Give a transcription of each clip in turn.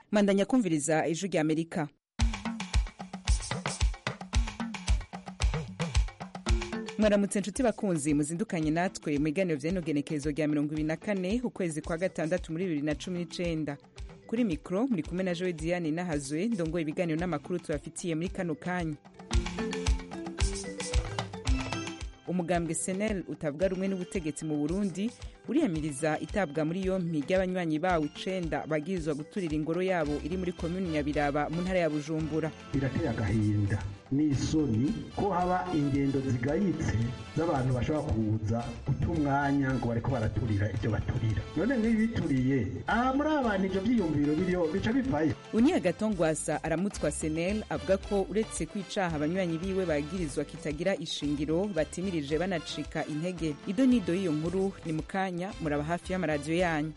mandanya kumviriza ijwi rya amerika mwaramutse nshuti bakunzi muzindukanye natwe mu biganiro vy'inogenekerezo rya mirongo ibiri na kane ukwezi kwa gatandatu muri bibiri na cumi n'icenda kuri mikoro muri kumwe na jowe diane nahazwe ndongoye ibiganiro n'amakuru tubafitiye muri kano kanya umugambwe senel utavuga rumwe n'ubutegetsi mu burundi uriyamiriza itabwa muri yompi ry'abanywanyi bawo icenda bagirizwa guturira ingoro yabo iri muri komuni nyabiraba mu ntara ya bujumbura birateye agahinda n'isoni ko haba ingendo zigayitse z'abantu bashobora kuza guta umwanya ngo bareko baraturira ibyo baturira none nk'ibituriye aha muri abantu ivyo vyiyumviro biriho bica bivayo uniya gatongwasa aramutswa senel avuga ko uretse kwicaha abanywanyi biwe bagirizwa kitagira ishingiro batimirije banacika intege ido n'ido y'iyo nkuru ni mu kanya muraba hafi y'amaradiyo yanyu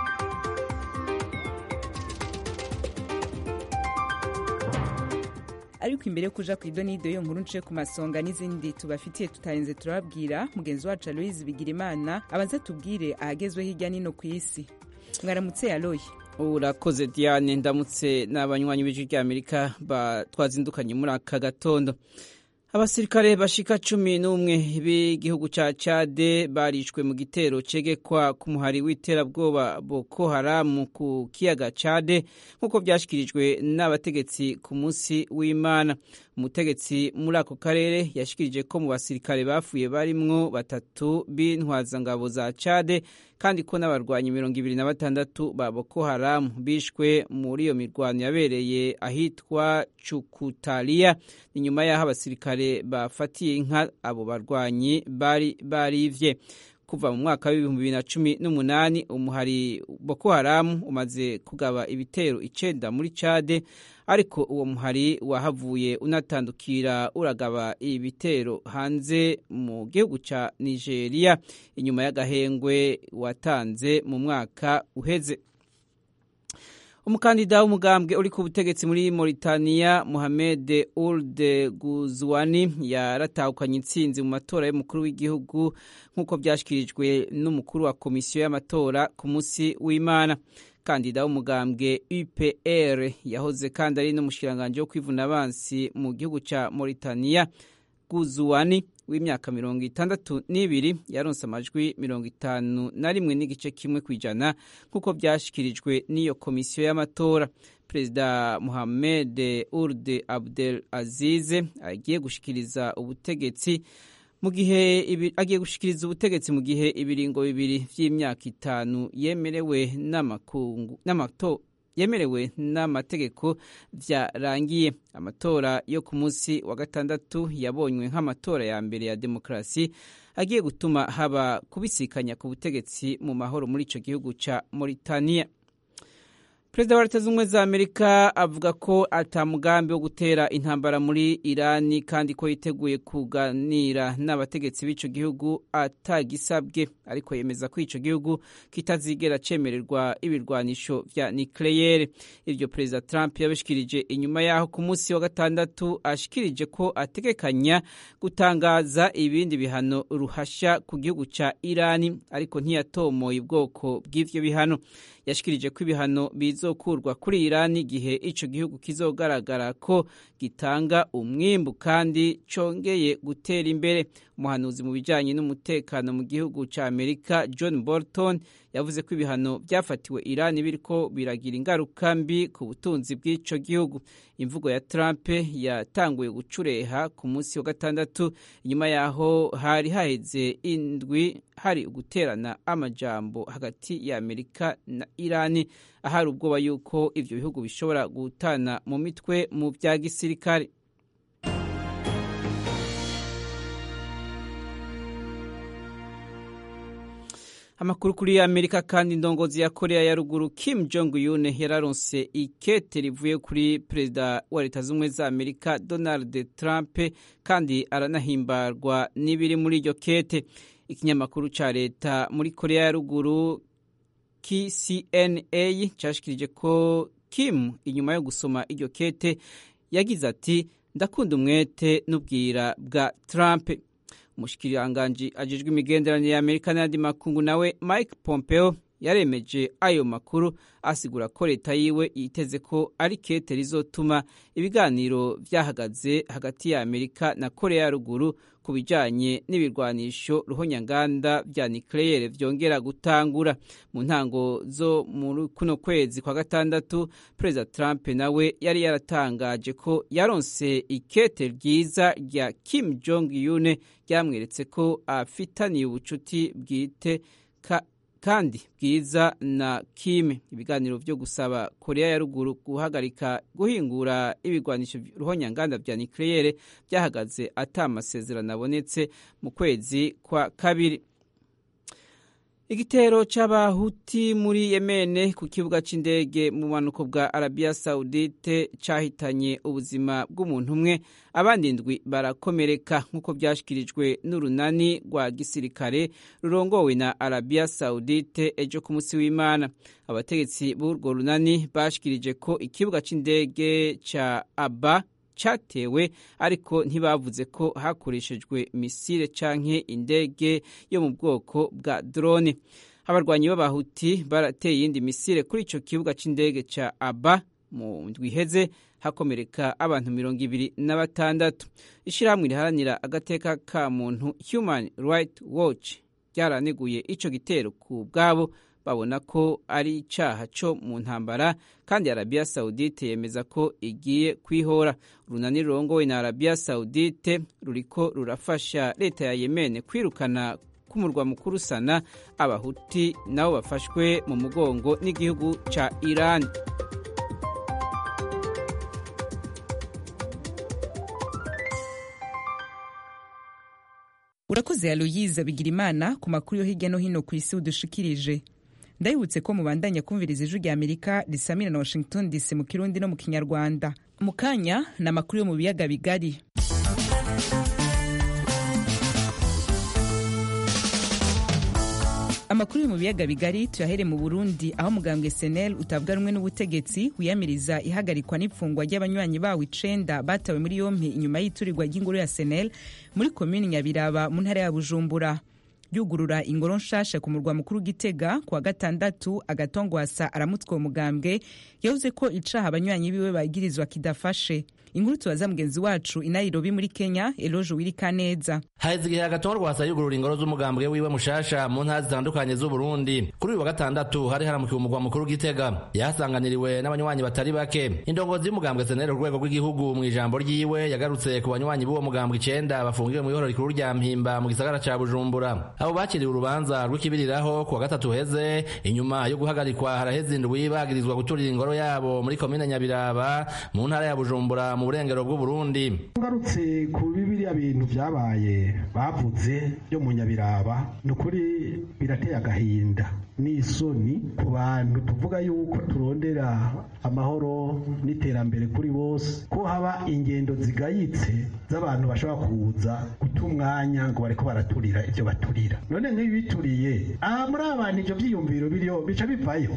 ariko imbere yo kuja ku ido n'ido yo nkuru nce ku masonga n'izindi tubafitiye tutarenze turababwira mugenzi wacu aloyizi bigirimana abanza tubwire ahagezwe hirya nino ku isi mwaramutse aloyi urakoze diane ndamutse n'abanywanyi b'ijwi rya amerika twazindukanye muri aka gatondo abasirikare bashika cumi n'umwe b'igihugu ca cade barishwe mu gitero cegekwa ku muhari w'iterabwoba boko haramu ku kiyaga cade nk'uko vyashikirijwe n'abategetsi ku munsi w'imana umutegetsi muri ako karere yashikirije ko mu basirikare bapfuye barimwo batatu b'intwazangabo za cade kandi ko n'abarwanyi mirongo ibiri na batandatu ba boko haramu bishwe muri iyo mirwano yabereye ahitwa cukutaliya inyuma y'aho abasirikare bafatiye inka abo barwanyi bari barivye kuva mu mwaka w'ibihumbi bibiri na cumi n'umunani umuhari boko haramu umaze kugaba ibitero icenda muri cade ariko uwo muhari wahavuye unatandukira uragaba ibitero hanze mu gihugu ca nigeria inyuma y'agahengwe watanze mu mwaka uheze umukandida w'umugambwe uri ku butegetsi muri Mauritania Mohamed Ould Ghazouani yaratahukanye intsinzi mu matora y'umukuru w'igihugu nk'uko byashyikirijwe n'umukuru wa komisiyo y'amatora ku munsi w'Imana kandida w'umugambwe UPR yahoze kandi ari n'umushikiranganji wo kwivuna abansi mu gihugu ca Mauritania Ghazouani w'imyaka mirongo itandatu n'ibiri yaronse amajwi mirongo itanu na rimwe n'igice kimwe ku ijana nk'uko byashyikirijwe n'iyo komisiyo y'amatora perezida Mohamed Ould Abdel Azize agiye gushikiriza ubutegetsi mu gihe agiye gushikiriza ubutegetsi mu gihe ibiringo bibiri vy'imyaka itanu yemerewe n'amakungu n'amato yemerewe n'amategeko vyarangiye amatora yo ku munsi wa gatandatu yabonywe nk'amatora ya mbere ya demokarasi agiye gutuma haba kubisikanya ku butegetsi mu mahoro muri ico gihugu ca Mauritania perezida wa leta z'ubumwe za amerika avuga ko ata mugambi wo gutera intambara muri irani kandi ko yiteguye kuganira n'abategetsi b'ico gihugu atagisabwe ariko yemeza ko ico gihugu kitazigera cemererwa ibirwanisho vya nikleyere ivyo perezida trump yabishikirije inyuma yaho ku munsi wa gatandatu ashikirije ko ategekanya gutangaza ibindi bihano ruhasha ku gihugu ca irani ariko ntiyatomoye ubwoko bw'ivyo bihano yashikirije ko ibihano bizokurwa kuri irani igihe ico gihugu kizogaragara ko gitanga umwimbu kandi congeye gutera imbere umuhanuzi mu bijanye n'umutekano mu gihugu ca amerika john bolton yavuze ko ibihano byafatiwe irani biriko biragira ingaruka mbi ku butunzi bw'ico gihugu imvugo ya trump yatanguye gucureha ku munsi wa gatandatu inyuma yaho hari haheze indwi hari uguterana amajambo hagati ya amerika na irani ahari ubwoba yuko ivyo bihugu bishobora gutana mu mitwe mu vya gisirikare amakuru kuri amerika kandi indongozi ya korea ya ruguru kim jong un yararonse ikete rivuye kuri perezida wa leta z'ubumwe za amerika donald trump kandi aranahimbarwa n'ibiri muri iryo kete ikinyamakuru ca leta muri korea ya ruguru kcna cashikirije ko kim inyuma yo gusoma iryo kete yagize ati ndakunda umwete n'ubwira bwa trump umushikiranganji ajejwe imigenderanire ya amerika n'ayandi makungu nawe mike pompeo yaremeje ayo makuru asigura ko leta yiwe yiteze ko ari kete rizotuma ibiganiro vyahagaze hagati ya amerika na korea ya ruguru ku bijanye n'ibirwanisho ruhonyanganda vya nucleaire vyongera gutangura mu ntango zo muri kuno kwezi kwa gatandatu perezida trump nawe yari yaratangaje ko yaronse ikete ryiza rya kim jong un ryamweretse ko afitaniye ubucuti bwite ka kandi bwiza na Kim ibiganiro vyo gusaba Korea ya ruguru guhagarika guhingura ibigwanisho ruhonyanganda vya nucleaire byahagaze ata amasezerano abonetse mu kwezi kwa kabiri igitero c'abahuti muri yemene ku kibuga c'indege mu bumanuko bwa arabiya saudite cahitanye ubuzima bw'umuntu umwe abandi ndwi barakomereka nk'uko vyashikirijwe n'urunani rwa gisirikare rurongowe na arabiya saudite ejo ku munsi w'imana abategetsi b'urwo runani bashikirije ko ikibuga c'indege ca aba cyatewe ariko ntibavuze ko hakoreshejwe misile canke indege yo mu bwoko bwa drone abarwanyi b'abahuti barateye iyindi misile kuri ico kibuga c'indege ca aba mu ndwi iheze hakomereka abantu mirongo ibiri na batandatu ishirahamwe riharanira agateka ka muntu human right watch ryaraneguye ico gitero ku bwabo babona ko ari icaha co mu ntambara kandi arabiya saudite yemeza ko igiye kwihora urunani rurongowe na arabiya saudite ruriko rurafasha leta ya yemene kwirukana k'umurwa mukuru sana abahuti nabo bafashwe mu mugongo n'igihugu ca irani urakoze aloyiza bigira imana ku makuru yo hirya no hino ku isi udushikirije ndabibutse ko mubandanya kumviriza ijwi rya amerika risamira na washington dc mu kirundi no mu kinyarwanda mu kanya ni amakuru yo mu biyaga bigari amakuru yo mu biyaga bigari tuyahere mu burundi aho mugambwe senel utavuga rumwe n'ubutegetsi wiyamiriza ihagarikwa n'imfungwa ry'abanywanyi bawo icenda batawe muri yompi inyuma y'iturirwa ry'ingoro ya senel muri komini nyabiraba mu ntara ya bujumbura yugurura ingoro nshasha ku murwa mukuru gitega kuwa gatandatu agatongwasa aramutswe uwo mugambwe yavuze ko icaha abanywanyi biwe bagirizwa kidafashe inkuru tubaza mugenzi wacu i nairobi muri kenya eloje wirikaneza haheze igihe agatongwasa yugurura ingoro z'umugambwe wiwe mushasha mu ntara zitandukanye z'uburundi kuri uyu wa gatandatu hari haramukiwe umurwa mukuru gitega yahasanganiriwe n'abanywanyi batari bake indongozi y'umugambwe senere ku rwego rw'igihugu mu ijambo ryiwe yagarutse ku banywanyi b'uwo mugambwe icenda bafungiwe mu ihoro rikuru rya mpimba mu gisagara ca bujumbura abo bakiriwe urubanza rw'ikibiriraho ku wa gatatu heze inyuma yo guhagarikwa haraheze indwi bagirizwa guturira ingoro yabo muri komine nyabiraba mu ntara ya bujumbura mu burengero bw'uburundi ngarutse ku bibiriya bintu byabaye bavuze byo mu nyabiraba ni ukuri birateye agahinda n'isoni ku bantu tuvuga yuko turondera amahoro n'iterambere kuri bose ko haba ingendo zigayitse z'abantu bashobora kuza guta umwanya ngo bareko baraturira ibyo baturira none nk'ibi bituriye aha muri abantu ibyo byiyumviro biriho bica bivayo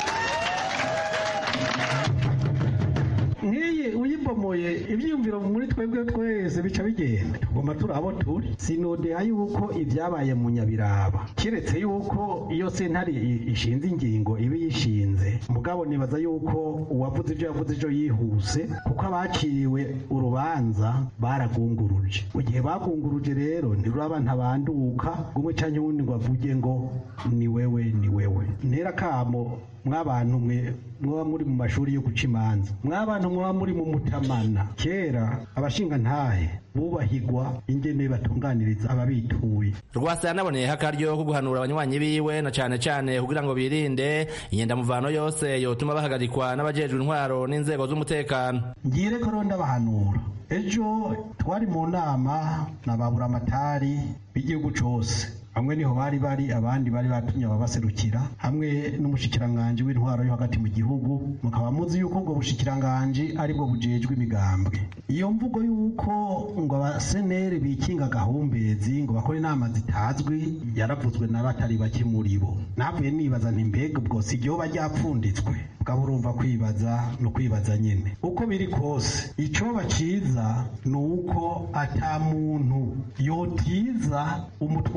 nk'iyi uyibomoye ibyiyumviro muri twebwe twese bica bigenda tugomba turi abo turi sinodeha yuko ibyabaye mu nyabiraba keretse yuko iyo sentare ishinze ingingo iba yishinze mugabo nibaza yuko uwavuze ibyo yavuze ejo yihuse kuko abaciriwe urubanza baragunguruje mu gihe bagunguruje rero ntiruraba ntabanduka umwe cyangwa uwundi ngo avuge ngo ni wewe ni wewe ntera kamo mw'abantu mwe mwaba muri mu mashuri yo guca imanza mw'abantu mwaba muri mu mutamana kera abashinga ntahe bubahigwa ingene batunganiriza ababituye rwasa yanaboneyeho akaryo ko guhanura abanywanyi biwe na cane cane kugira ngo birinde inyendamuvano yose yotuma bahagarikwa n'abajejwe intwaro n'inzego z'umutekano ngire ko ronda bahanura ejo twari mu nama na baburamatari b'igihugu cose bamwe niho bari bari abandi bari batumye ababaserukira hamwe n'umushikiranganji w'intwaro yo hagati mu gihugu mukaba muzi yuko ubwo bushikiranganji aribwo bujejwe imigambwe iyo mvugo yuko ngo abaseneri bikinga gahumbezi ngo bakore inama zitazwi yaravuzwe na batari bake muri bo navuye nibaza nti mbega ubwo si ryoba ryapfunditswe bwaba urumva kwibaza no kwibaza nyine uko biri kose icoba ciza ni uko ata muntu yotiza umutware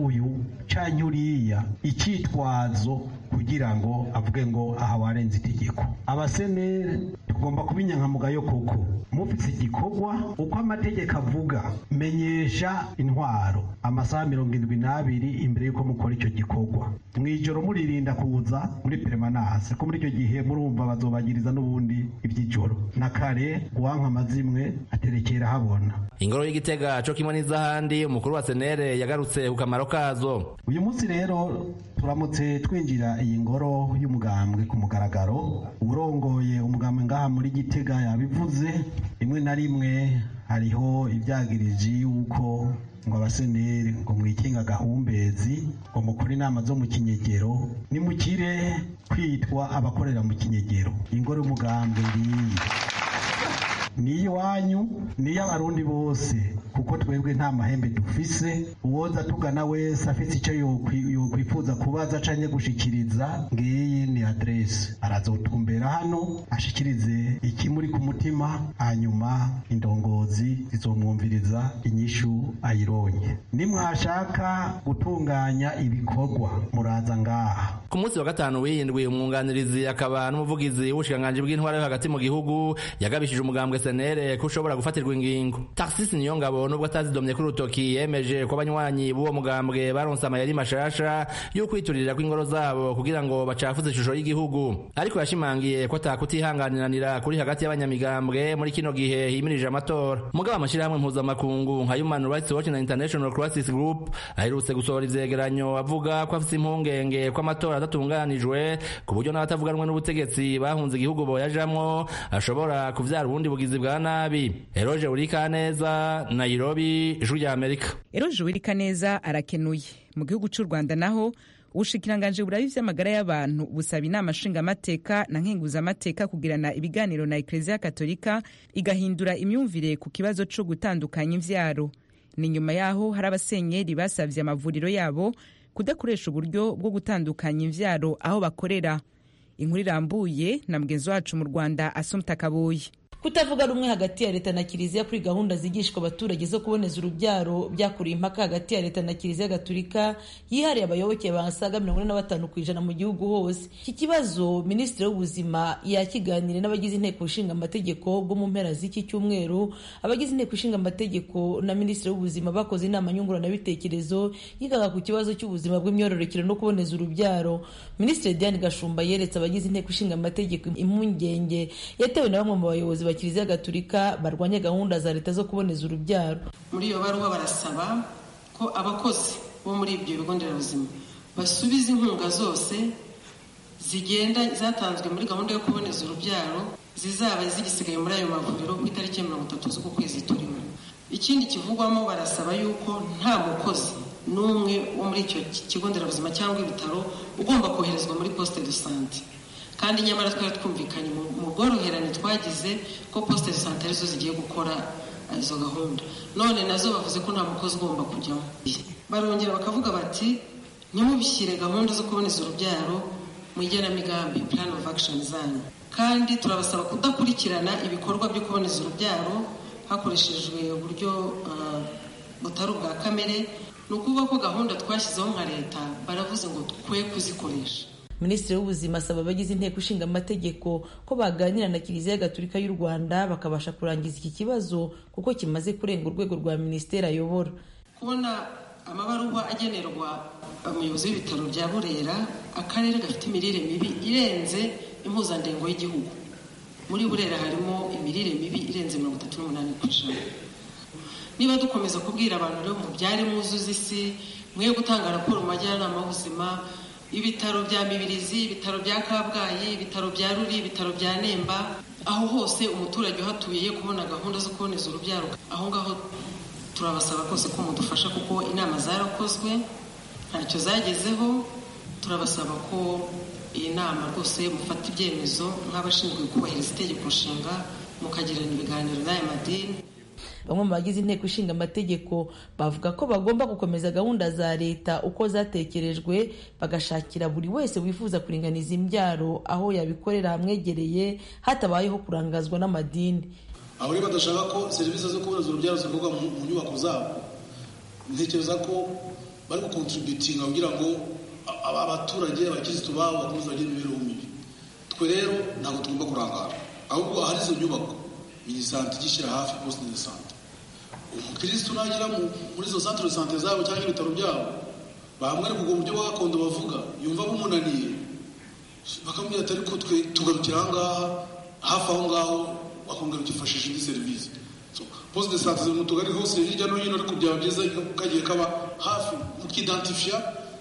uyu canke uriya icitwazo kugira ngo avuge ngo aha warenze itegeko abasenere tugomba kuba inyankamugayo koko mufise igikorwa uko amategeko avuga menyesha intwaro amasaha mirongo indwi n'abiri imbere y'uko mukora icyo gikorwa mw'ijoro muririnda kuza muri peremanase ko muri icyo gihe murumva bazobagiriza n'ubundi iby'ijoro na kare uwanka amazimwe aterekera habona ingoro y'igitega co kimwe n'izahandi umukuru wa senere yagarutse ku kamaro kazo uyu munsi rero turamutse twinjira iyi ngoro y'umugambwe ku mugaragaro urongoye umugambwe ngaha muri gitega yabivuze rimwe na rimwe hariho ibyagiriji yuko ngo abaseneri ngo mwikinga agahumbezi ngo mukore inama zo mu kinyegero nimukire kwitwa abakorera mu kinyegero ingoro y'umugambwe ngiyi ni iwanyu ni iy'abarundi bose kuko twebwe nta mahembe dufise uwoza tugana wese afite icyo yokwifuza kubaza canke gushikiriza ngiyi ni adrese arazotumbera hano ashikirize ikimuri ku mutima hanyuma indongozi zizomwumviriza inyishu ayironye nimwashaka gutunganya ibikorwa muraza ngaha ku munsi wa gatanu w'iyindwi umwunganirizi akaba n'umuvugizi w'ubushikiranganji bw'intwara yo hagati mu gihugu yagabishije umugambwe senere ko ushobora gufatirwa ingingo taxis niyo ngabo nubwo atazidomye kuri urutoki yemeje ko abanywanyi b'uwo mugambwe baronse amayeri mashasha yo kwiturira kw'ingoro zabo kugira ngo bacafuze ishusho y'igihugu ariko yashimangiye ko atakutihanganiranira kuri hagati y'abanyamigambwe muri kino gihe himirije amatora mugabo amashirahamwe mpuzamakungu nka human rights watch na international crisis group aherutse gusohora ivyegeranyo avuga ko afise impungenge ko amatora adatunganijwe ku buryo n'abatavuganwe n'ubutegetsi bahunze igihugu boyajamwo ashobora kuvyara ubundi bugizi bwa nabi eroje urikaneza nairobi ijwi rya amerika eroje urikaneza arakenuye mu gihugu c'u rwanda naho ubushikiranganji burabi vy'amagara y'abantu busaba inama nshingamateka na nkenguzamateka kugirana ibiganiro na ekleziya katolika igahindura imyumvire ku kibazo co gutandukanya imvyaro ni nyuma yaho hari abasenyeri basavye amavuriro yabo kudakoresha uburyo bwo gutandukanya imvyaro aho bakorera inkuru irambuye na mugenzi wacu mu rwanda asumta kabuye kutavuga rumwe hagati ya leta na kiliziya kuri gahunda zigishwa abaturage zo kuboneza urubyaro byakuriye impaka hagati ya leta na kiliziya gatulika yihariye abayoboke basaga mirongo ine na batanu ku ijana mu gihugu hose iki kibazo minisitiri w'ubuzima yakiganiriye n'abagize inteko ishinga amategeko bwo mu mpera z'iki cyumweru abagize inteko ishinga amategeko na minisitiri w'ubuzima bakoze inama nyunguranabitekerezo yigaga ku kibazo cy'ubuzima bw'imyororokere no kuboneza urubyaro minisitiri diane gashumba yeretse abagize inteko ishinga amategeko impungenge yatewe na bamwe mu bayobozi kiliziya gatulika barwanya gahunda za leta zo kuboneza urubyaro muri iyo baruwa barasaba ko abakozi bo muri ibyo bigo nderabuzima basubiza inkunga zose zigenda zatanzwe muri gahunda yo kuboneza urubyaro zizaba zigisigaye muri ayo mavuriro ku itariki ya mirongo itatu z'uku kwezi turimo ikindi kivugwamo barasaba yuko nta mukozi n'umwe wo muri icyo kigo nderabuzima cyangwa ibitaro ugomba koherezwa muri poste de sante kandi nyamara twari twumvikanye mu bworoherane twagize ko poste de sante arizo zigiye gukora izo gahunda none nazo bavuze ko nta mukozi ugomba kujyamo barongera bakavuga bati ntimubishyire gahunda zo kuboneza urubyaro mu igenamigambi plan of action zanyu kandi turabasaba kudakurikirana ibikorwa byo kuboneza urubyaro hakoreshejwe uburyo butari ubwa kamere ni ukuvuga ko gahunda twashyizeho nka leta baravuze ngo twe kuzikoresha minisitiri w'ubuzima asaba abagize inteko ishinga amategeko ko baganira na kiliziya gatulika y'u rwanda bakabasha kurangiza iki kibazo kuko kimaze kurenga urwego rwa minisiteri ayobora kubona amabaruwa agenerwa umuyobozi w'ibitaro bya burera akarere gafite imirire mibi irenze impuzandengo y'igihugu muri burera harimo imirire mibi irenze mirongo itatu n'umunani ku ijana niba dukomeza kubwira abantu rero mubyare mwuzuze isi mwe gutanga raporo mu majyanama y'ubuzima ibitaro bya mibirizi ibitaro bya kabgayi ibitaro bya ruri ibitaro bya nemba aho hose umuturage uhatuye kubona gahunda zo kuboneza urubyaro aho ngaho turabasaba rwose ko mudufasha kuko inama zarakozwe ntacyo zagezeho turabasaba ko iyi nama rwose mufata ibyemezo nk'abashinzwe kubahiriza itegeko nshinga mukagirana ibiganiro n'aya madini bamwe mu bagize inteko ishinga amategeko bavuga ko bagomba gukomeza gahunda za leta uko zatekerejwe bagashakira buri wese wifuza kuringaniza imbyaro aho yabikorera hamwegereye hatabayeho kurangazwa n'amadini aho rero badashaka ko serivisi zo kuboneza urubyaro zikorwa mu nyubako zabo ntekereza ko bari gukontributinga kugira ngo abaturage abakirisitu babo bakomeze bagire imibereho mibi twe rero ntabwo tugomba kurangara ahubwo ahari izo nyubako minisante igishyira hafi poste de sante umukirisitu nagera muri izo centre de sante zabo cyangwa ibitaro byabo bamwereka ubwo buryo bwa gakondo bavuga yumva bumunaniye bakamubwira ati ariko twe tugarukira aha ngaha hafi aho ngaho bakongera ukifashisha indi serivisi poste de sante ziri mu tugari hose hirya no hino ariko byaba byiza kagiye kaba hafi mukidantifiya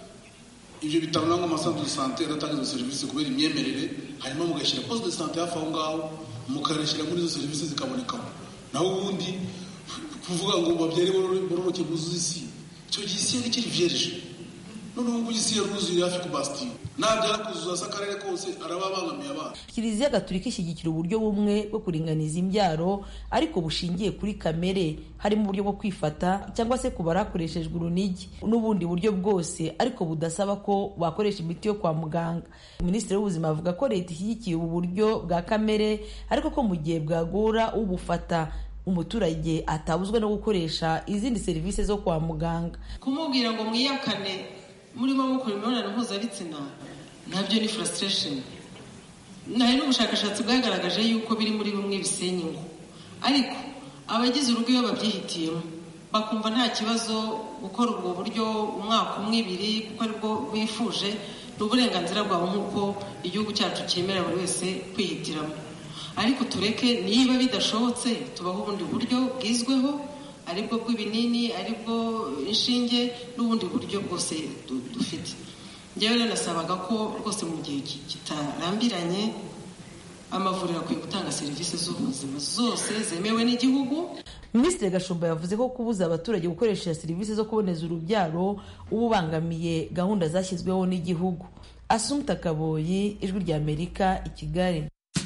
ibyo bitaro nangwa amasantere de sante adatanga izo serivisi kubera imyemerere hanyuma mugashyira poste de sante hafi aho ngaho mukareshyira muri izo serivisi zikabonekamo naho ubundi kuvuga ngo babyare bororoke buzuze isi icyo gihe isi yari ikiri vierge noneho ubu isi yaruzuye hafi ku basitiyo nabyara kuzuza se akarere kose araba abangamiye abana kiliziya gatulika ishyigikira uburyo bumwe bwo kuringaniza imbyaro ariko bushingiye kuri kamere harimo uburyo bwo kwifata cyangwa se kubara hakoreshejwe urunigi n'ubundi buryo bwose ariko budasaba ko bakoresha imiti yo kwa muganga minisitiri w'ubuzima avuga ko leta ishyigikiye ubu buryo bwa kamere ariko ko mu gihe bwagora ubufata umuturage atabuzwa no gukoresha izindi serivisi zo kwa muganga kumubwira ngo mwiyakane murimo mukora imibonano mpuzabitsina nabyo ni frustration hari n'ubushakashatsi bwagaragaje yuko biri muri bimwe bisenya ingo ariko abagize urugo iyo babyihitiyemo bakumva nta kibazo gukora ubwo buryo umwaka umwe ibiri kuko aribwo bifuje ni uburenganzira bwabo nk'uko igihugu cyacu cyemerera buri wese kwihitiramo ariko tureke niba bidashobotse tubaho ubundi buryo bwizweho aribwo bw'ibinini aribwo inshinge n'ubundi buryo bwose dufite njyewe rero nasabaga ko rwose mu gihe kitarambiranye amavuriro akwiye gutanga serivisi z'ubuzima zose zemewe n'igihugu minisitiri gashumba yavuze ko kubuza abaturage gukoresha serivisi zo kuboneza urubyaro uba ubangamiye gahunda zashyizweho n'igihugu asumta kaboyi ijwi rya amerika i kigali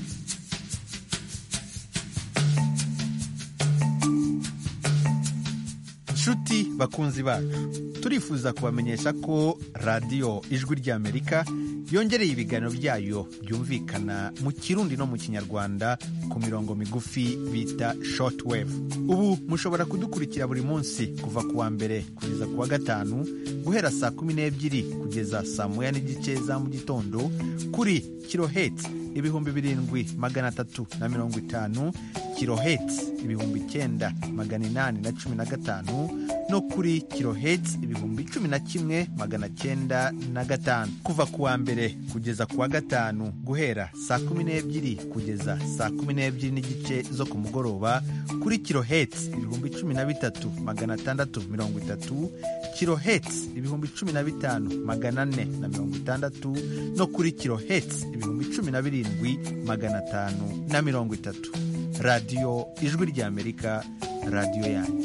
nshuti bakunzi bacu turifuza kubamenyesha ko radiyo ijwi ry'amerika yongereye ibiganiro byayo byumvikana mu kirundi no mu kinyarwanda ku mirongo migufi bita shortwave ubu mushobora kudukurikira buri munsi kuva ku wa mbere kugeza ku wa gatanu guhera saa kumi n'ebyiri kugeza saa moya n'igice za mu gitondo kuri kiloheti ibihumbi birindwi magana atatu na mirongo itanu kiloheti ibihumbi icyenda magana inani na cumi na gatanu no kuri kiloheti ibihumbi cumi na kimwe magana cyenda na gatanu kuva ku wa mbere kugeza ku wa gatanu guhera saa kumi n'ebyiri kugeza saa kumi n'ebyiri n'igice zo ku mugoroba kuri kiloheti ibihumbi cumi na bitatu magana atandatu mirongo itatu kiloheti ibihumbi cumi na bitanu magana ane na mirongo itandatu no kuri kiloheti ibihumbi cumi na birindwi magana atanu na mirongo itatu radiyo ijwi ry'amerika radiyo yanyu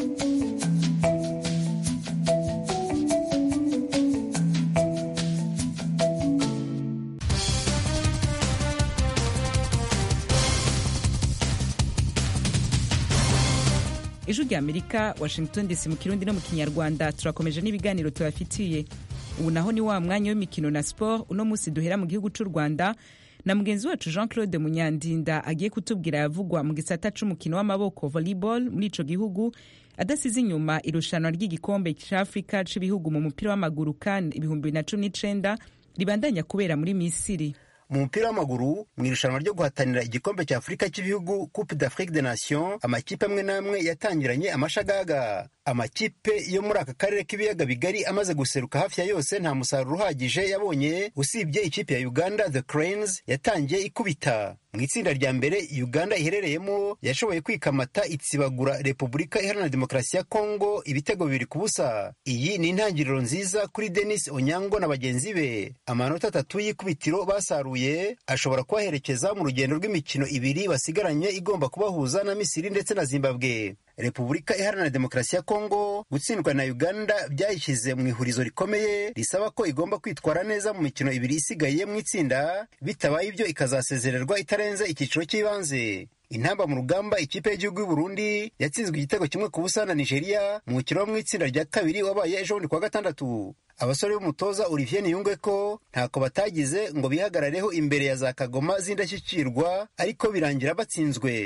ijwi rya amerika washington dc mu kirundi no mu kinyarwanda turakomeje n'ibiganiro tubafitiye ubu naho ni wa mwanya w'imikino na siporo uno munsi duhera mu gihugu cy'u rwanda na mugenzi wacu jean claude munyandinda agiye kutubwira yavugwa mu gisata c'umukino w'amaboko volleyball muri ico gihugu adasize inyuma irushanwa ry'igikombe cy'afurika c'ibihugu mu mupira w'amaguru kan ibihumbi bibiri na cumi n'icenda ribandanya kubera muri misiri mu mupira w'amaguru mu irushanwa ryo guhatanira igikombe cya afurika cy'ibihugu coupe d'afrique de nation amakipe amwe n'amwe yatangiranye amashagaga amakipe yo muri aka karere k'ibiyaga bigari amaze guseruka hafi ya yose nta musaruro uhagije yabonye usibye ikipe ya uganda the cranes yatangiye ikubita mu itsinda rya mbere uganda iherereyemo yashoboye kwikamata itsibagura repubulika iharanira demokarasi ya kongo ibitego bibiri ku busa iyi ni intangiriro nziza kuri denis onyango na bagenzi be amanota atatu y'ikubitiro basaruye ashobora kubaherekeza mu rugendo rw'imikino ibiri basigaranye igomba kubahuza na misiri ndetse na zimbabwe repubulika iharanira demokarasi ya kongo gutsindwa na uganda byayishyize mu ihurizo rikomeye risaba ko igomba kwitwara neza mu mikino ibiri isigaye mu itsinda bitabaye ibyo ikazasezererwa itarenze icyiciro cy'ibanze intamba mu rugamba ikipe y'igihugu y'u Burundi yatsinzwe igitego kimwe ku busa na Nigeria mu mukino wo mu itsinda rya kabiri wabaye ejo bundi kuwa gatandatu abasore b'umutoza Olivier Niyungwe ko ntako batagize ngo bihagarareho imbere ya za kagoma z'indashyikirwa ariko birangira batsinzwe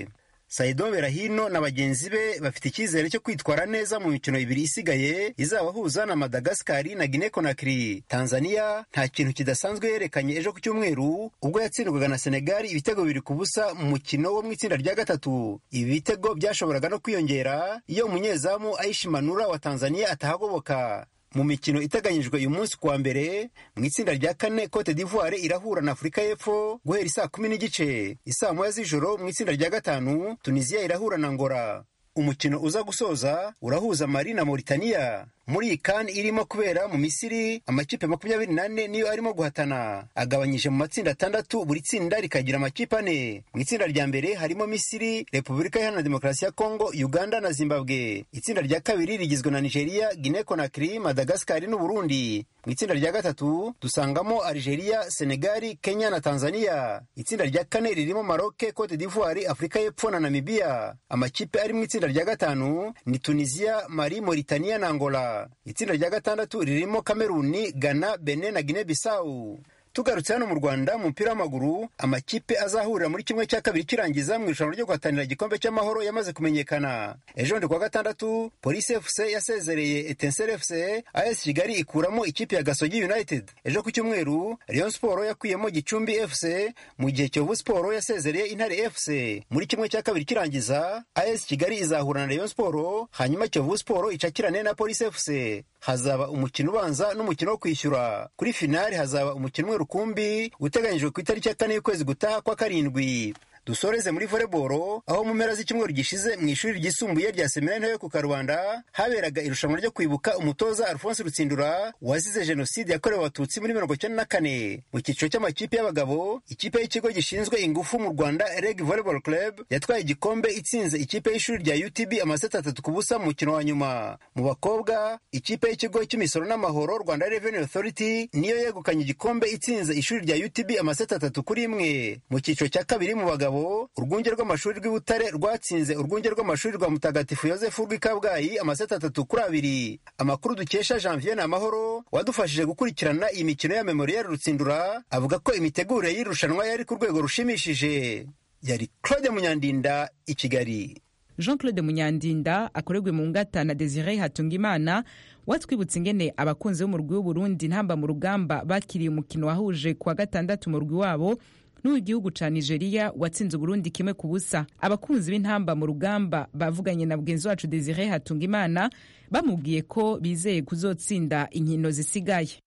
Saido Berahino na bagenzi be bafite icyizere cyo kwitwara neza mu mikino ibiri isigaye izabahuza na Madagaskari na Guinea Conakry. Tanzania nta kintu kidasanzwe yerekanye ejo ku cyumweru ubwo yatsindwaga na Senegal ibitego bibiri ku busa mu mukino wo mu itsinda rya gatatu. Ibi bitego byashoboraga no kwiyongera iyo umunyezamu Aishi Manura wa Tanzania atahagoboka. mu mikino iteganyijwe uyu munsi kuwa mbere mu itsinda rya kane cote d'ivoire irahura na afurika y'epfo guhera isaa kumi n'igice isaa moya z'ijoro mu itsinda rya gatanu tunisiya irahura na ngora umukino uza gusoza urahuza mali na mauritania muri iyi kan irimo kubera mu misiri amakipe makumyabiri n'ane niyo arimo guhatana agabanyije mu matsinda atandatu buri tsinda rikagira amakipe ane mu itsinda rya mbere harimo misiri repubulika iharanira demokarasi ya kongo uganda na zimbabwe itsinda rya kabiri rigizwe na nigeria guinea conakry madagaskari n'uburundi mu itsinda rya gatatu dusangamo algeria senegali kenya na tanzania itsinda rya kane ririmo maroke cote d'ivoire afurika y'epfo na namibia amakipe ari mu itsinda rya gatanu ni tunisia mali mauritania na angola itsinda rya gatandatu ririmo kameruni ghana bene na guinea bissau tugarutse hano mu rwanda mu mupira w'amaguru amakipe azahurira muri kimwe cya kabiri kirangiza mu irushanwa ryo guhatanira igikombe cy'amahoro yamaze kumenyekana ejo ndi kuwa gatandatu polisi fc yasezereye etenseri fc as kigali ikuramo ikipe ya gasogi united ejo ku cyumweru rayon siporo yakuyemo gicumbi fc mu gihe kiyovu siporo yasezereye intare fc muri kimwe cya kabiri kirangiza as kigali izahura na rayon siporo hanyuma kiyovu siporo icakirane na polisi fc hazaba umukino ubanza n'umukino wo kwishyura kuri finali hazaba umukino umwe rukumbi uteganyijwe ku itariki ya kane y'ukwezi gutaha kwa karindwi dusoreze muri voleboro aho mu mpera z'icyumweru gishize mu ishuri ryisumbuye rya seminari ntoyo ku karubanda haberaga irushanwa ryo kwibuka umutoza alphonse rutsindura wazize jenoside yakorewe abatutsi muri mirongo icyenda na kane mu cyiciro cy'amakipe y'abagabo ikipe y'ikigo gishinzwe ingufu mu rwanda reg volleyball club yatwaye igikombe itsinze ikipe y'ishuri rya utb amaseti atatu ku busa mu mukino wa nyuma mu bakobwa ikipe y'ikigo cy'imisoro n'amahoro rwanda revenue authority niyo yegukanye igikombe itsinze ishuri rya utb amaseti atatu kuri imwe mu cyiciro cya kabiri mu bagabo urwunge rw'amashuri rw'i Butare rwatsinze urwunge rw'amashuri rwa mutagatifu yosefu rw'i kabgayi amaseti atatu kuri abiri amakuru dukesha janvier amahoro wadufashije gukurikirana iyi mikino ya memorial rutsindura avuga ko imitegurire y'irushanwa yari ku rwego rushimishije yari claude munyandinda i kigali jean claude munyandinda akorerwe mu ngata na desire hatungimana watwibutsa ingene abakunzi b'umurwi w'uburundi ntamba mu rugamba bakiriye umukino wahuje kuwa gatandatu mu rugwi wabo n'uw'igihugu ca nigeria watsinze uburundi kimwe ku busa abakunzi b'intamba mu rugamba bavuganye na mugenzi wacu desire hatungimana bamubwiye ko bizeye kuzotsinda inkino zisigaye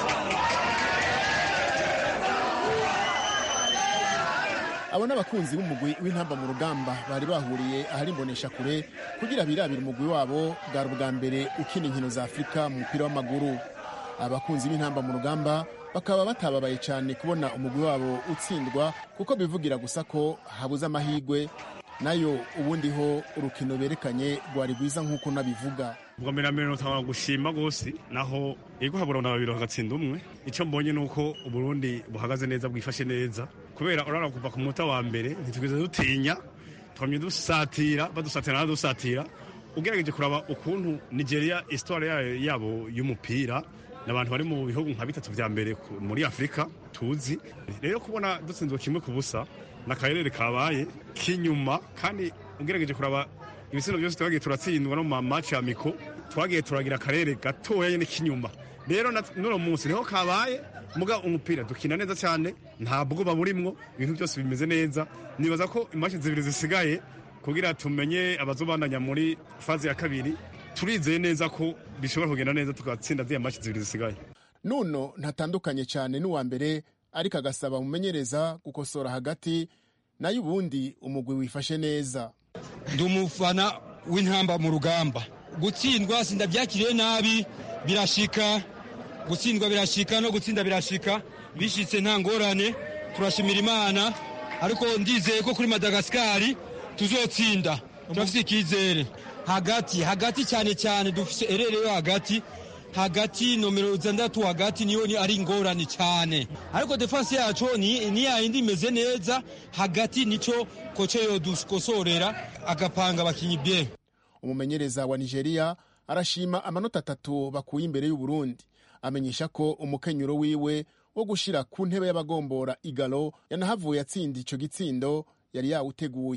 abo n'abakunzi b'umugwi w'intamba mu rugamba bari bahuriye ahari imbonesha kure kugira birabire umugwi wabo bwari ubwa mbere ukina inkino za afurika mu mupira w'amaguru abakunzi b'intamba mu rugamba bakaba batababaye cyane kubona umugwi wabo utsindwa kuko bivugira gusa ko habuze amahirwe nayo ubundi ho urukino berekanye rwari rwiza nk'uko nabivuga ubwa mbere na mbere nutanga gushima rwose naho yego habura na babiri bagatsinda umwe icyo mbonye ni uko uburundi buhagaze neza bwifashe neza kubera urabona kuva ku munota wa mbere ntitwigeze dutinya twamye dusatira badusatira n'adusatira ugerageje kuraba ukuntu nigeria isitwari yabo y'umupira ni abantu bari mu bihugu nka bitatu vya mbere muri afurika tuzi rero kubona dutsinzwe kimwe ku busa ni akarere kabaye k'inyuma kandi ugerageje kuraba ibitsina byose twagiye turatsindwa no mu mamaci ya miko twagiye turagira akarere gatoya nyine k'inyuma rero n'uno munsi niho kabaye muga umupira dukina neza cyane nta bwoba burimwo ibintu byose bimeze neza nibaza ko imaci zibiri zisigaye kugira tumenye abazobandanya muri faze ya kabiri turizeye neza ko bishobora kugenda neza tugatsinda ziriya maci zibiri zisigaye nuno ntatandukanye cyane n'uwa mbere ariko agasaba umumenyereza gukosora hagati nayo ubundi umugwi wifashe neza ndi umufana w'intamba mu rugamba gutsindwa sindabyakiriye nabi birashika gutsindwa birashika no gutsinda birashika bishitse nta ngorane turashimira imana ariko ndizeye ko kuri madagasikari tuzotsinda turafite icyizere hagati hagati cyane cyane dufite erere yo hagati hagati nomero zandatu hagati niyo ni ari ingorane cyane ariko defense yacu ni, ni yayindi imeze neza hagati nico koce yo dukosorera agapanga abakinyi bien umumenyereza wa nigeria arashima amanota atatu bakuye imbere y'uburundi amenyesha ko umukenyuro wiwe wo gushira ku ntebe y'abagombora igalo yanahavuye atsinda ico gitsindo yari yawuteguye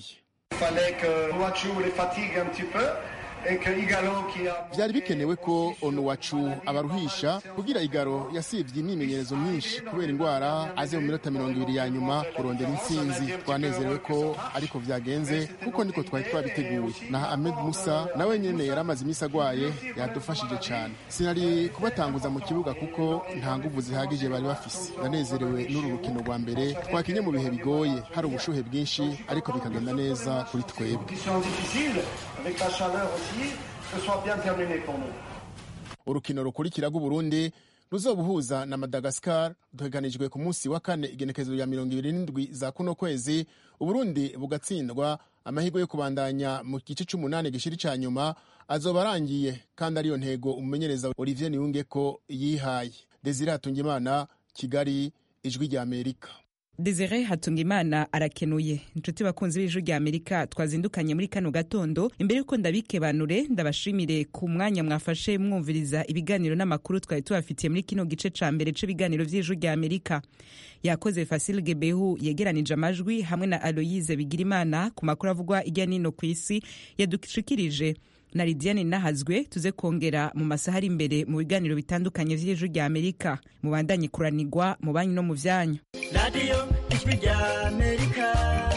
byari bikenewe ko onuwacu abaruhisha kugira igaro yasibye imyimenyerezo myinshi kubera indwara aze mu minota mirongo ibiri ya nyuma kurondera intsinzi twanezerewe ko ariko byagenze kuko niko twari twabiteguye na ahmed musa nawe nyine yari amaze iminsi agwaye yadufashije cyane sinari kubatanguza mu kibuga kuko nta nguvu zihagije bari bafise ndanezerewe n'uru rukino rwa mbere twakinye mu bihe bigoye hari ubushuhe bwinshi ariko bikagenda neza kuri twebwe urukino rukurikira rw'uburundi ruzobuhuza na madagascar duteganijwe ku munsi wa kane igenekerezo rya mirongo ibiri n'indwi za kuno kwezi uburundi bugatsindwa amahirwe yo kubandanya mu gice c'umunani gishiri ca nyuma azoba arangiye kandi ariyo ntego umumenyereza olivier niyunge ko yihaye desire hatungimana kigali ijwi rya amerika desire hatungimana arakenuye inshuti bakunzi b'ijwi rya amerika twazindukanye muri kano gatondo imbere y'uko ndabikebanure ndabashimire ku mwanya mwafashe mwumviriza ibiganiro n'amakuru twari tubafitiye muri kino gice ca mbere c'ibiganiro vy'ijwi rya amerika yakoze fasil gebehu yegeranije amajwi hamwe na aloyize bigirimana ku makuru avugwa irya nino ku isi yadushikirije na lidiane nahazwe tuze kongera mu masaha ari imbere mu biganiro bitandukanye vy'ijwi rya amerika mubandanye kuranigwa mu banyu no mu vyanyu radiyo ijwi rya amerika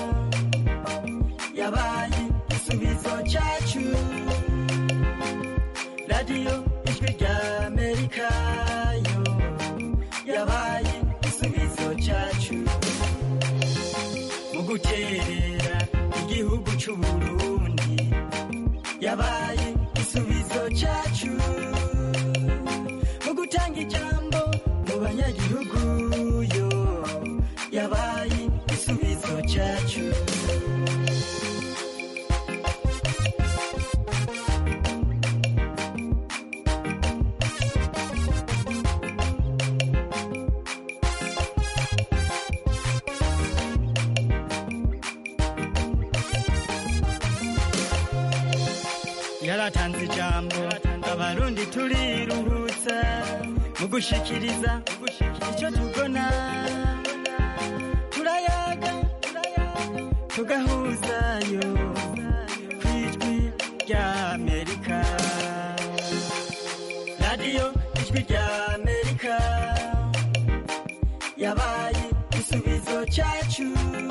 yabaye igisubizo cyacu radiyo ijwi rya amerika yo yabaye igisubizo cyacu mu guterera igihugu c'uburundi yabaye igisubizo cyacu mu gutanga ijambo mu banyagihugu yo yabaye igisubizo cyacu yaratanze ijambo abarundi turiruhutsa mu gushikiriza icyo tubona turayaga tugahuzayo ku ijwi rya amerika radiyo ijwi rya amerika yabaye igisubizo cyacu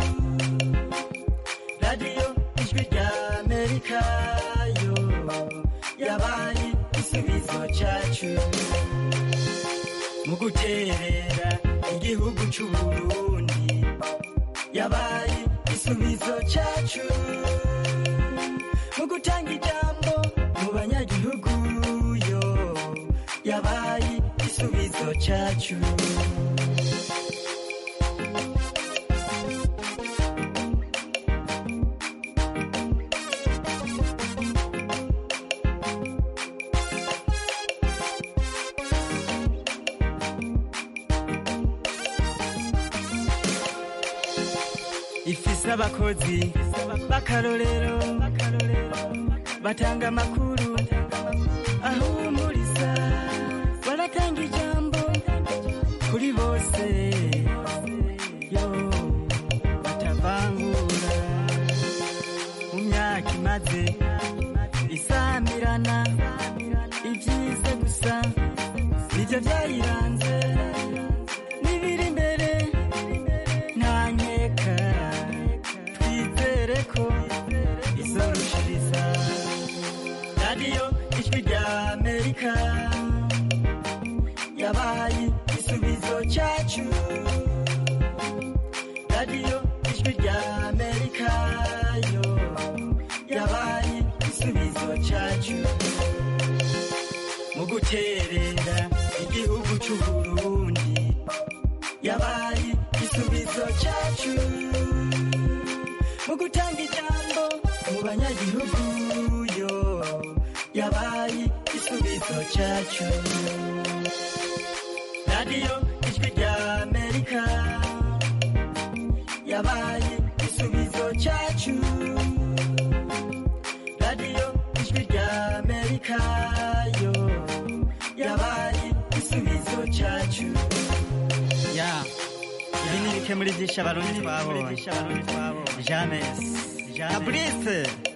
radiyo ijwi rya amerika yo yabaye igisubizo cyacu mu guterera igihugu c'uburundi yabaye igisubizo cyacu mu gutanga ijambo mu banyagihugu yo yabaye igisubizo cyacu ifise abakozi b'akarorero batanga amakuru ahumuriza baratanga ijambo kuri bose yo batavangura mu myaka imaze isamirana ibyiza gusa nibyo byayiranze n'ibiri imbere nta nkeka twizere ko izorushiriza radiyo ijwi rya amerika yabaye igisubizo cyacu radiyo ijwi rya amerika yo yabaye igisubizo cyacu mu guterera igihugu c'uburundi yabaye igisubizo cyacu mu gutanga ijambo mu banyagihugu yo yabaye igisubizo cyacu radiyo ijwi rya amerika yabaye igisubizo cyacu radiyo ijwi rya amerika yo yabaye igisubizo cyacu ya ibi ni bike muri byinshi abarundi twabonye james fabrice